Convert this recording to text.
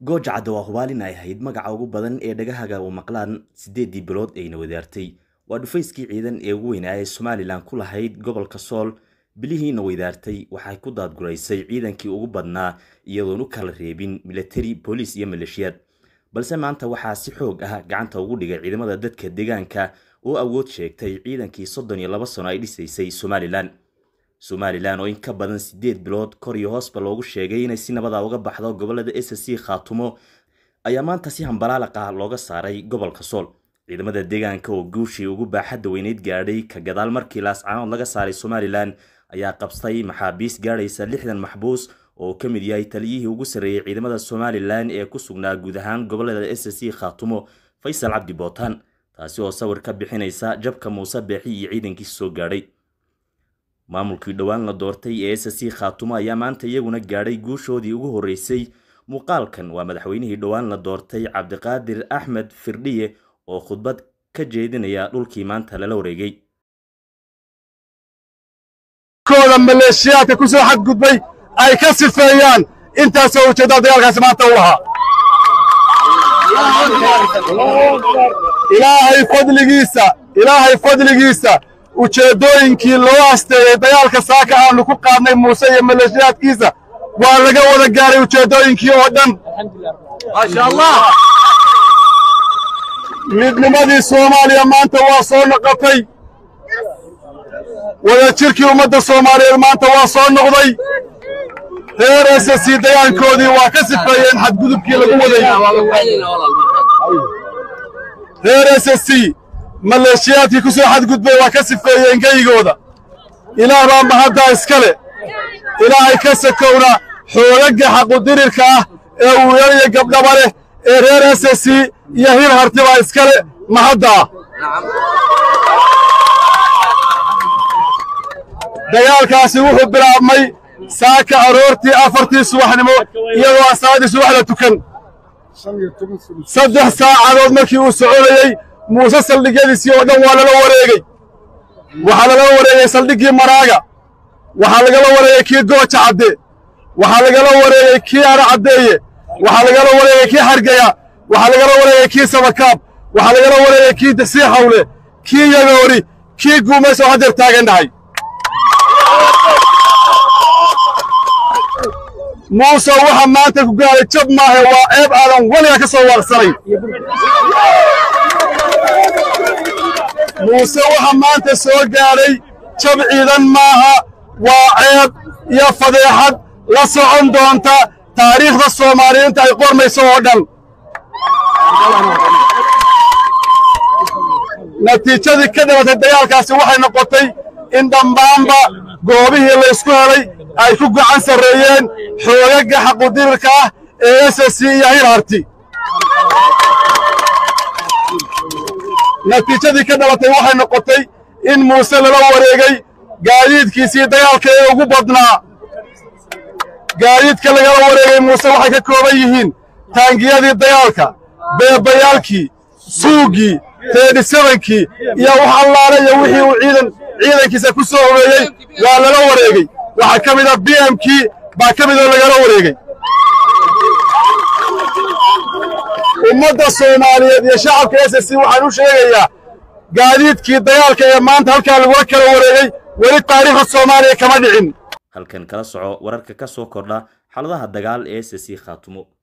gooja cadda waa hubaalin ay ahayd magaca ugu badan ee dhagahaga u maqlaan siddeeddii bilood ayna wadaartay waa dhufayskii ciidan ee ugu weynaa ee somalilan ku lahayd gobolka sool bilihiina weydaartay waxay ku daadguraysay ciidankii ugu badnaa iyadoon u kala reebin milatari booliis iyo maleeshiyaad balse maanta waxaa si xoog ah gacanta ugu dhigay ciidamada dadka deegaanka oo awood sheegtay ciidankii soddon iyo laba sano ay dhisaysay somalilan somalilan oo in ka badan siddeed bilood kor iyo hoosba loogu sheegay inay si nabada uga baxdo gobolada s c khaatumo ayaa maanta si hambalaaliq ah looga saaray gobolka sool ciidamada deegaanka oo guushii ugu baaxadda weyneyd gaadhay ka gadaal markii laascaanood laga saaray somalilan ayaa qabstay maxaabiis gaadhaysa lixdan maxbuus oo ka mid yahay taliyihii ugu sarreeyey ciidamada somalilan ee ku sugnaa guud ahaan gobolada s c khaatumo faysal cabdi bootaan taasi oo sawir ka bixinaysa jabka muuse beexi iyo ciidankiisa soo gaadhay maamulkii dhowaan la doortay ee s c khaatumo ayaa maanta iyaguna gaadhay guushoodii ugu horreysay muuqaalkan waa madaxweynihii dhowaan la doortay cabdiqaadir axmed firdhiye oo khudbad ka jeedinaya dhulkii maanta lala wareegay kooda maleeshiyaadka ku soo xadgudbay ay ka sifeeyaan intaasoo ujeeddada dagaalkaasi maanta u lahaa ilaahay fadligiisa ilaahay fadligiisa ujeeddooyinkii loo asteeyey dagaalka saaka aanu ku qaadnay muuse iyo maleeshiyaadkiisa waa laga wada gaaray ujeeddooyinkii oo dhan midnimadii soomaaliya maanta waa soo noqotay wadajirkii ummadda soomaaliyeed maanta waa soo noqday reer s c dayaankoodii waa ka sifeeyeen xadgudubkii lagu waday reer s c maleeshiyaadkii ku soo xadgudbay waa ka sifeeyeen geygooda ilaah baa mahaddaa iskale ilaahay ka sakowna xoogagga xaqudirirka ah ee wiilal iyo gabdhaba leh ee reer s c iyo hil hartibaa iskale mahaddaa dagaalkaasi wuxuu bilaabmay saaka aroortii afartii subaxnimo iyadoo aan salaadii subax la tukan saddex saacadood markii uu soconayey muuse saldhigyadiisii oo dhan waa lala wareegey waxaa lagala wareegey saldhiggii maraaga waxaa lagala wareegey kii gooja cadde waxaa lagala wareegey kii ara caddeeye waxaa lagala wareegey kii xargaya waxaa lagala wareegey kii sabakaab waxaa lagala wareegey kii dasii xawle kii yagoori kii guumays oo haddeer taagan dhahay muuse waxa maanta ku gaaray jab maahe waa ceeb aadan weliga ka soo waaqsanayn muuse waxa maanta soo gaadhay jab ciidan maaha waa ceeb iyo fadeexad la socon doonta taariikhda soomaaliyiinta ay qormayso oo dhan natiijadii ka dhalatay dagaalkaasi waxay noqotay in dhammaanba goobihii laysku helay ay ku gacan sarreeyeen xoogagga xaqudirirka ah ee s c iyo hil harti natiijadii ka dhalatay waxay noqotay in muuse lala wareegay gaadiidkiisii dagaalka ee ugu badnaa gaadiidka lagala wareegay muuse waxay ka kooban yihiin taangiyadii dagaalka beebayaalkii suuggii teedhisabankii iyo wax allaale iyo wixii uu ciidan ciidankiisa ku soo horeeyey waa lala wareegey waxaa ka mid a b m kii baa ka midoo lagala wareegey ummadda soomaaliyeed iyo shacabka s c waxaan u sheegayaa gaadiidkii dagaalka ee maanta halkaa lagula kala wareegey weli taariikhda soomaaliya kama dhicin halkan kala soco wararka ka soo kordha xaaladaha dagaal ee s c khaatumo